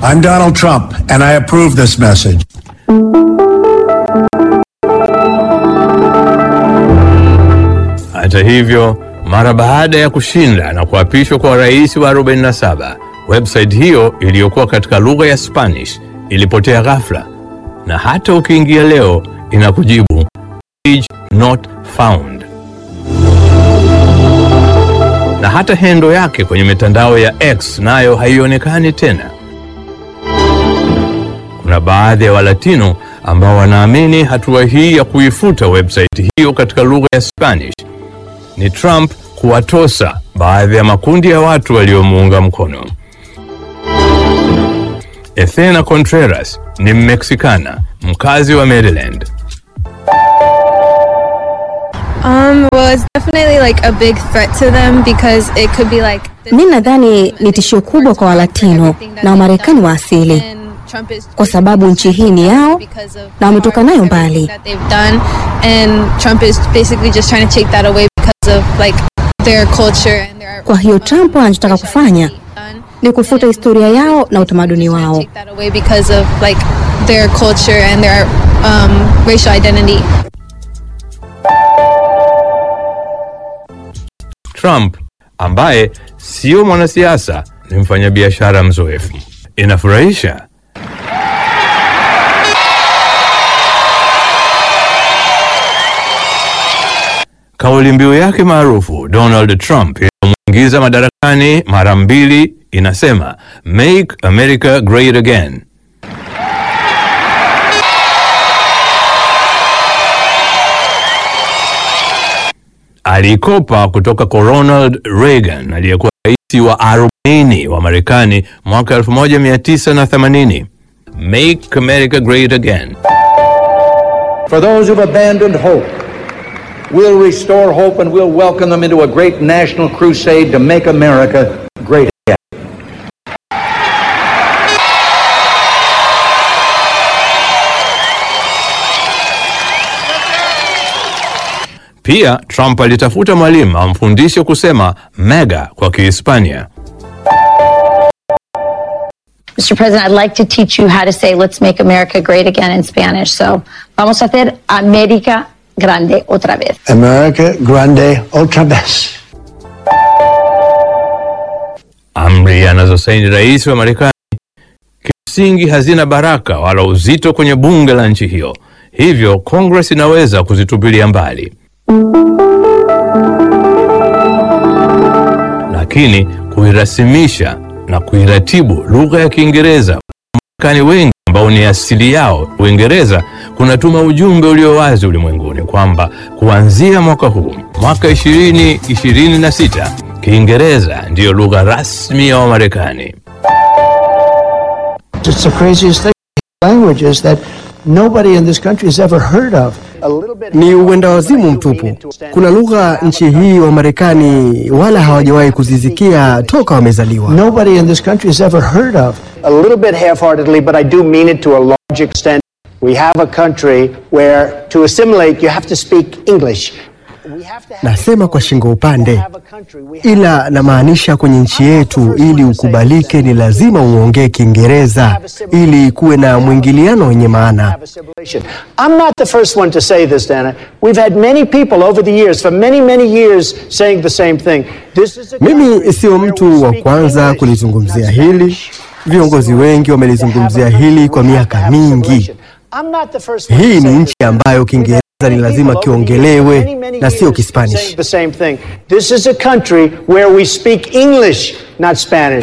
I'm Donald Trump, and I approve this message. Hata hivyo, mara baada ya kushinda na kuapishwa kwa rais wa 47, website hiyo iliyokuwa katika lugha ya Spanish ilipotea ghafla, na hata ukiingia leo inakujibu page not found. Na hata hendo yake kwenye mitandao ya X nayo haionekani tena. Kuna baadhi ya Walatino ambao wanaamini hatua hii ya kuifuta website hiyo katika lugha ya Spanish ni Trump kuwatosa baadhi ya makundi ya watu waliomuunga mkono. Ethena Contreras ni Mmeksikana, mkazi wa Maryland. Um, well, it's definitely like a big threat to them because it could be like. Mi nadhani ni tishio kubwa kwa Walatino na Wamarekani wa asili kwa sababu nchi hii ni yao na wametoka nayo mbali. Kwa hiyo Trump anachotaka kufanya ni kufuta historia yao na utamaduni wao. Trump ambaye sio mwanasiasa ni mfanyabiashara mzoefu. Inafurahisha. Kauli mbiu yake maarufu Donald Trump iliyomwingiza madarakani mara mbili inasema Make America Great Again. Alikopa kutoka kwa Ronald Reagan aliyekuwa rais wa 40 wa Marekani mwaka 1980. Make America Great Again. For those who've abandoned hope, we'll restore hope and we'll welcome them into a great national crusade to make America great again. Pia Trump alitafuta mwalimu amfundishe kusema mega kwa Kihispania. Mr. President, I'd like to teach you how to say let's make America great again in Spanish. So, vamos a hacer América grande otra vez. America Grande otra vez. Amri anazosaini rais wa Marekani kimsingi hazina baraka wala uzito kwenye bunge la nchi hiyo, hivyo Congress inaweza kuzitupilia mbali, lakini kuirasimisha na kuiratibu lugha ya Kiingereza Wamarekani wengi ambao ni asili yao Uingereza kunatuma ujumbe ulio wazi ulimwenguni kwamba kuanzia mwaka huu mwaka 2026 Kiingereza ndiyo lugha rasmi ya Wamarekani. It's the craziest thing. Languages that nobody in this country has ever heard of. Ni uenda wazimu mtupu. Kuna lugha nchi hii wa Marekani wala hawajawahi kuzisikia toka wamezaliwa. Nobody in this country has ever heard of. a little bit half-heartedly, but I do mean it to a large extent. We have a country where to assimilate you have to speak English. We have to have Nasema kwa shingo upande, have a country. We have ila namaanisha kwenye nchi yetu, ili ukubalike ni lazima uongee Kiingereza ili kuwe na mwingiliano wenye maana. have assimilation. I'm not the first one to say this, Dana. We've had many people over the years, for many, many years, saying the same thing. This is a Mimi country sio where we mtu wa speak kwanza English, kulizungumzia not hili. Spanish. Viongozi wengi wamelizungumzia hili kwa miaka mingi. I'm not the first one to Hii ni say nchi this. ambayo Kiingereza ni lazima kiongelewe na sio Kispanish. The same thing. This is a country where we speak English, not Spanish.